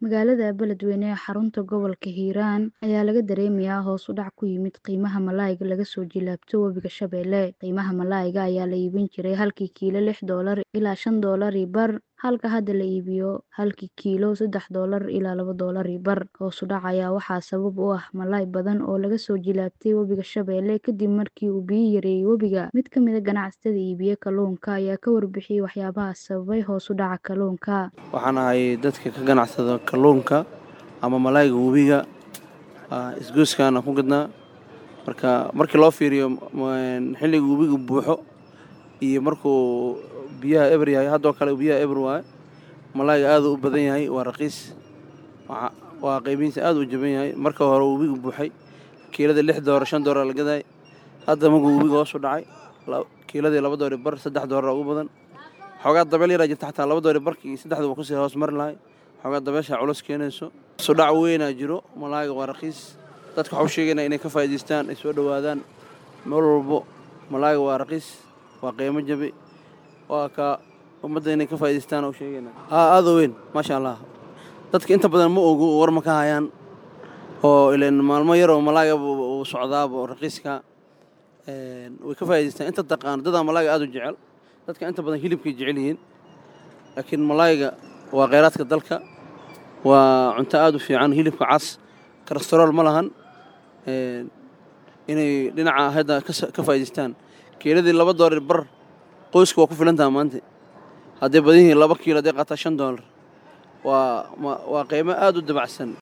Magaalada Beledweyne ee xarunta gobolka Hiiraan ayaa laga dareemayaa hoos u dhac ku yimid qiimaha malayga laga soo jilaabto webiga Shabeelle. Qiimaha malayga ayaa la iibin jiray halkii kiilo lix doolar ilaa shan doolar iyo bar, halka hadda la iibiyo halkii kiilo saddex doolar ilaa laba doolar iyo bar. Hoos u dhaca ayaa waxaa sabab u ah malay badan oo laga soo jilaabtay webiga Shabeelle kadib markii uu biyo yareeyay webiga. Mid ka mid ah ganacsatada iibiya kalluunka ayaa ka warbixiyay waxyaabaha sababay hoos u dhaca kalluunka. Waxaan ahay dadka ka ganacsada kalluunka ama malayga webiga isgoyskan aan ku gadnaa marka markii loo fiiriyo xilliga webiga buuxo iyo markuu biyaha eber yahay haddoo kale biyaha eber waaye malayga aad u badan yahay waa raqiis waa qiimihiisa aad u jaban yahay marka hore webiga buuxay kiilada lix doolar shan doolar la gadaay hadda markuu webiga hoos u dhacay kiiladii laba doolar bar saddex doolar ugu badan xoogaa dabeel yaraa jirta xataa laba doolar barkii saddexda waa kusii hoos mari lahay xoogaa dabeesha culus keenayso hoos u dhac weynaa jiro malayga waa raqiis dadka waxaa u sheegaynaa inay ka faa'iidaystaan ay soo dhowaadaan meel walbo malayga waa raqiis waa qiimo jabi waa ka ummadda inay ka faa'iidaystaan u sheegaynaa haa aad u weyn maasha allah dadka inta badan ma ogu war ma ka hayaan oo ileen maalmo yar oo malayga uu socdaaba raqiiska way ka faa'iidaystaan inta taqaan dadaa malayga aad u jecel dadka inta badan hilibkay jecel yihiin laakiin malayga waa kheyraadka dalka waa cunto aad u fiican hilibka cas kolestarool ma lahan inay dhinaca hadda ka faa'iidaystaan kiiladii laba doolar bar qoyska waa ku filantaha maanta hadday badan yihiin laba kiilo hadday qaataa shan doolar waa waa qiimo aad u dabacsan